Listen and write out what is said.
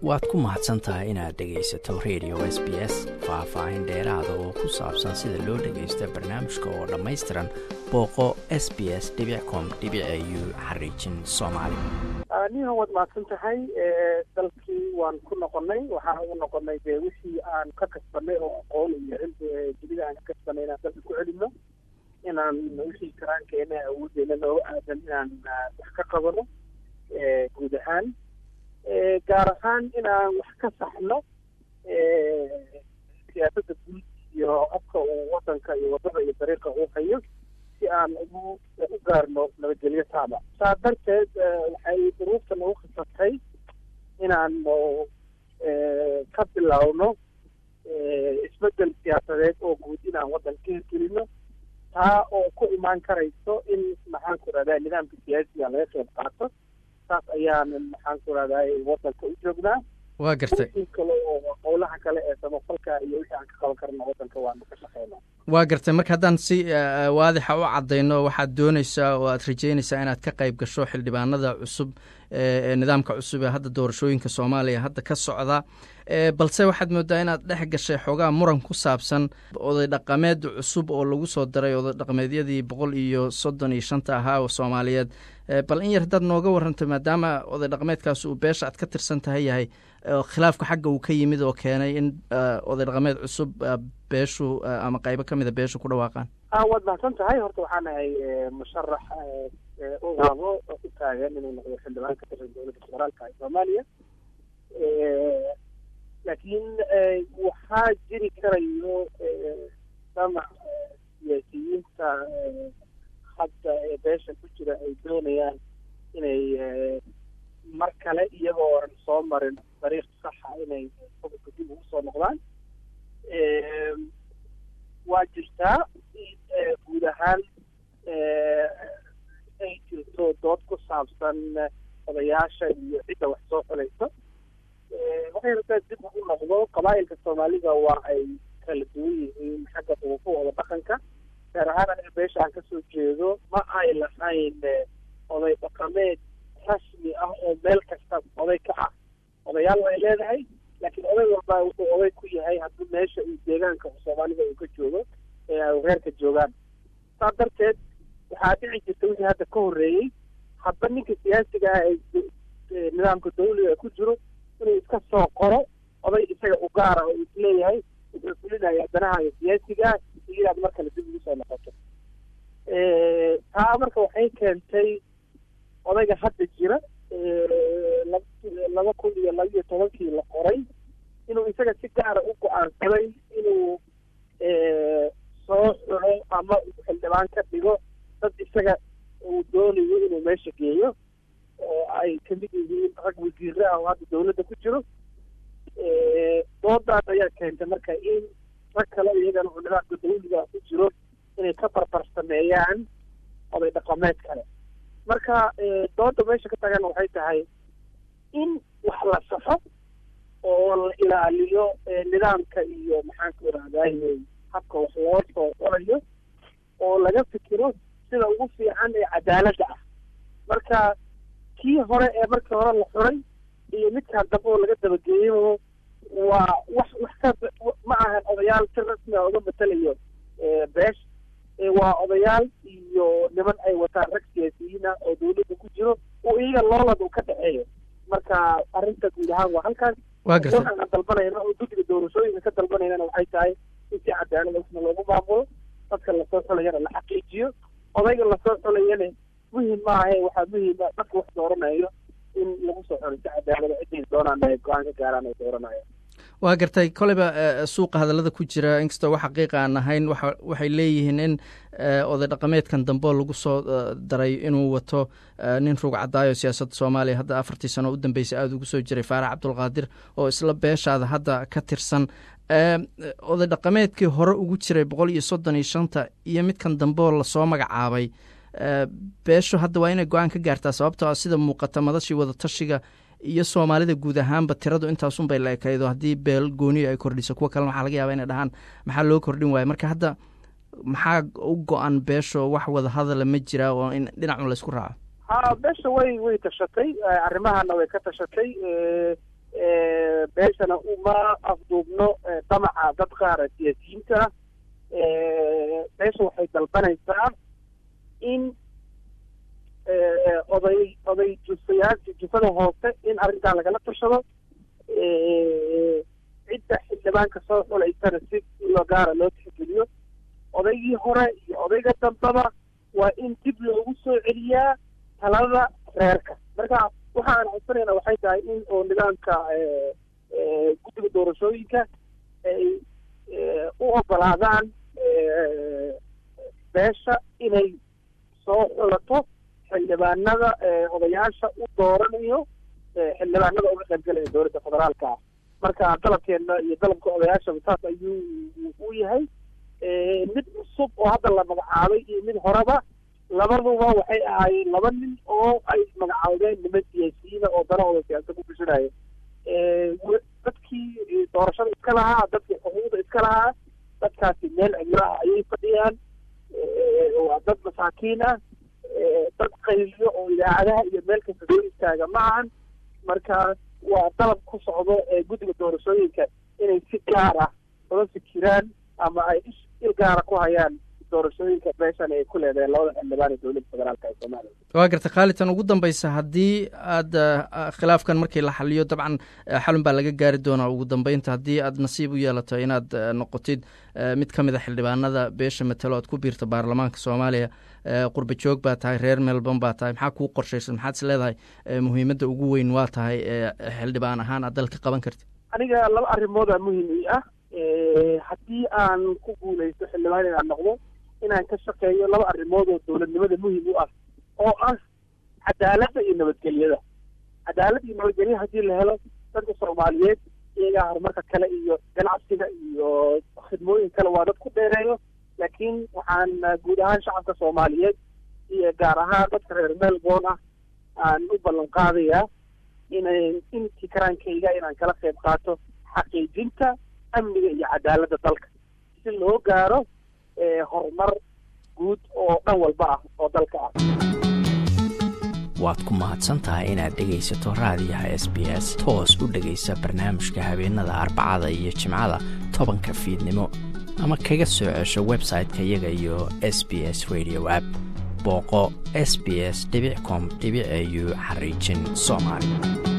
waad ku mahadsan tahay inaad dhegaysato radio s b s faah-faahin dheeraada oo ku saabsan sida loo dhagaysta barnaamijka oo dhammaystiran booqo s b s com u xariijin soomaali niha waad mahadsan tahay dalkii waan ku noqonay waxaan ugu noqonay dee wixii aan ka kasbanay oo aqoon iyo cilmi dunida aan ka kasbanay inaan dalka ku celino inaan wixii karaankeena awoodeena nooga aadan inaan wax ka qabano guud ahaan gaar ahaan inaan wax ka saxno siyaasadda guud iyo afka uu wadanka iyo wadada iyo dariiqa uu hayo si aan ugu u gaarno nabadgelyo taaba saa darteed waxay duruufta nagu khasabtay inaanu ka bilowno isbedel siyaasadeed oo guud inaan waddanka ka hirgelino taa oo ku imaan karayso in maxaan ku rahdaa nidaamka siyaasiga laga qeyb qaato saas ayaan maxaan ku rahdaa waddanka u joognaa waa gartay in kale oo howlaha kale ee samafalka iyo wixii aan ka qaban karna waddanka waanu ka shaqeynaa waa gartay marka haddaan si waadixa u caddayno waxaad doonaysaa oo aad rajeynaysaa inaad ka qayb gasho xildhibaanada cusub ee nidaamka cusub ee hadda doorashooyinka soomaaliya hadda ka socda balse waxaad moodaa inaad dhex gashay xoogaa muran ku saabsan oday dhaqameed cusub oo lagu soo daray oday dhaqameedyadii boqol iyo soddon iyo shanta ahaa oo soomaaliyeed bal in yar haddaad nooga warrantay maadaama oday dhaqameedkaas uu beesha aad ka tirsan tahay yahay khilaafka xagga uu ka yimid oo keenay in oday dhaqameed cusub beeshu ama qaybo ka mida beeshu ku dhawaaqaan waad mahadsan tahay horta waxaan ahay musharax ugaabo u taagan inuu noqdo xildhibaan ka tirsan dowladda federaalka ee soomaaliya laakiin waxaa jiri karayo damac siyaasiyiinta hadda ee beesha ku jira ay doonayaan inay mar kale iyagoo oran soo marin dariiq saxa inay xukunka dib ugu soo noqdaan waa jirtaa guud ahaan ay jirto dood ku saabsan odayaasha iyo cidda wax soo xulayso waxay rabtaa dib ugu noqdo qabaa'ilka soomaalida waa ay kala duwan yihiin xagga duufahooda dhaqanka gaar ahaan aniga beesha aan kasoo jeedo ma ay lahayn oday dhaqameed rasmi ah oo meel kasta oday ka ah odayaal way leedahay laakiin oday walba wuxuu oday ku yahay haddii meesha iyo deegaanka soomaalida uu ka joogo ee ay reerka joogaan saa darteed waxaa dhici jirta wixii hadda ka horreeyey hadba ninka siyaasiga ah ee nidaamka dawliga ku jiro inuu iska soo qoro oday isaga u gaara oo isleeyahay wuxuu fulinaya danaha siyaasiga ah iyo inaad mar kale dib ugu soo noqoto taa marka waxay keentay odayga hadda jira laba kun iyo laba iyo tobankii la qoray inuu isaga si gaara u go-aansaday inuu soo xulo ama xildhibaan ka dhigo dad isaga uu doonayo inuu meesha geeyo oo ay kamid yihiin rag wasiire ah oo hadda dawladda ku jiro doodaas ayaa keentay marka in rag kale iyagana oo nidaamka dawliga ku jiro inay ka barbar sameeyaan oday dhaqameed kale marka dooda meesha ka tagana waxay tahay in wax la saxo oo la ilaaliyo nidaamka iyo maxaan ku irahdaay habka wax loo soo qorayo oo laga fikiro sida ugu fiican ee cadaaladda ah marka kii hore ee markii hore la xuray iyo midkaan dambe oo laga dabageeyo waa wax wax ka ma ahan odayaal si rasmi a uga matelayo beesh waa odayaal iyo niman ay wataan rag siyaasiyiin ah oo dawladda ku jiro oo iyaga loolad uu ka dhexeeyo marka arrinta guud ahaan waa halkaas waa gartay waxaan dalbanayna oo guddiga doorashooyinka ka dalbanaynana waxay tahay in si cadaalada isna loogu maamulo dadka lasoo xulayana la xaqiijiyo odayga lasoo xulayana muhim maahae waxaa muhiima dadka wax dooranayo in lagu soo xulo si cadaalada ciday doonaan ay go-aan ka gaaraan ay dooranayaan waa gartay koleyba suuqa hadallada ku jira inkastoo wax xaqiiqa aan ahayn waxay leeyihiin in oday dhaqameedkan dambe lagu soo daray inuu wato nin rug cadaayo siyaasadda soomaaliya hadda afartii sano u dambeysay aada ugu soo jiray faarax cabdulqaadir oo isla beeshaada hadda ka tirsan oday dhaqameedkii hore ugu jiray boqol iyo soddon iyo shanta iyo midkan dambeoo lasoo magacaabay beeshu hadda waa inay go-aan ka gaartaa sababtoo ah sida muuqata madashii wadatashiga iyo soomaalida guud ahaanba tiradu intaasunbay la ekaydo haddii beel gooniyo ay kordhiso kuwa kalena waxaa laga yaaba inay dhahaan maxaa loo kordhin waayo marka hadda maxaa u go-an beesho wax wada hadala ma jiraa oo in dhinacun laysku raaco ha beesha way way tashatay arrimahana way ka tashatay beeshana uma afduubno damaca dad qaara siyaasiyiinta beesha waxay dalbanaysaa in oday oday jusayaasha jufada hoose in arrintan lagala tashado cidda xildhibaanka soo xulaysana si ilo gaara loo tixgeliyo odaygii hore iyo odayga dambaba waa in dib loogu soo celiyaa talada reerka marka waxa aan codsanayna waxay tahay in oo nidaamka guddiga doorashooyinka ay u ogolaadaan beesha inay soo xulato xildhibaanada odayaasha u dooranayo xildhibaanada uga qaybgalaya dowladda federaalka ah marka dalabkeena iyo dalabka odayaashaba saas ayuu u yahay mid cusub oo hadda la magacaabay iyo mid horeba labaduba waxay ahaayeen laba nin oo ay magacaabeen niman siyaasiyiina oo danahooda siyaasad ku bishinaaya dadkii doorashada iska lahaa dadkii xuquuqda iska lahaa dadkaasi meel cimro ah ayay fadhiyaan waa dad masaakiin ah dad qayliyo oo idaacadaha iyo meel kasta soo istaaga ma ahan marka waa dalab ku socdo guddiga doorashooyinka inay si gaar ah uga fikiraan ama ay il gaara ku hayaan doorashooyinka beeshan ay ku leedahay labada xildhibaan ee dowladda federaalka ee soomaaliya waa garta khaalitan ugu dambeysa haddii aad khilaafkan markii la xaliyo dabcan xalun baa laga gaari doonaa ugu dambeynta haddii aad nasiib u yeelato inaad noqotid mid ka mid a xildhibaanada beesha matelo aad ku biirta baarlamaanka soomaaliya qurba joog baa tahay reer melbourne baa tahay maxaa kuu qorshaysan maxaad is leedahay muhiimadda ugu weyn waa tahay xildhibaan ahaan aad dalka qaban kartid aniga laba arrimoodaa muhiim ii ah haddii aan ku guulaysto xildhibaan inaan noqdo inaan ka shaqeeyo laba arrimood oo dowladnimada muhiim u ah oo ah cadaaladda iyo nabadgelyada cadaalad iyo nabadgelya haddii la helo dadka soomaaliyeed iyagaa horumarka kale iyo ganacsiga iyo khidmooyin kale waa dad ku dheereeyo laakiin waxaan guud ahaan shacabka soomaaliyeed iyo gaar ahaan dadka reer melbourne ah aan u ballan qaadayaa inay intii karaankayga inaan kala qayb qaato xaqiijinta amniga iyo cadaaladda dalka si loo gaaro horumar guud oo dhan walba ah oo dalka ah waad ku mahadsan tahay inaad dhegaysato raadiyaha s b s toos u dhegaysa barnaamijka habeenada arbacada iyo jimcada tobanka fiidnimo ama kaga soo cesho website-ka iyaga iyo s b s radio app booqo s b s com au xariijin soomaali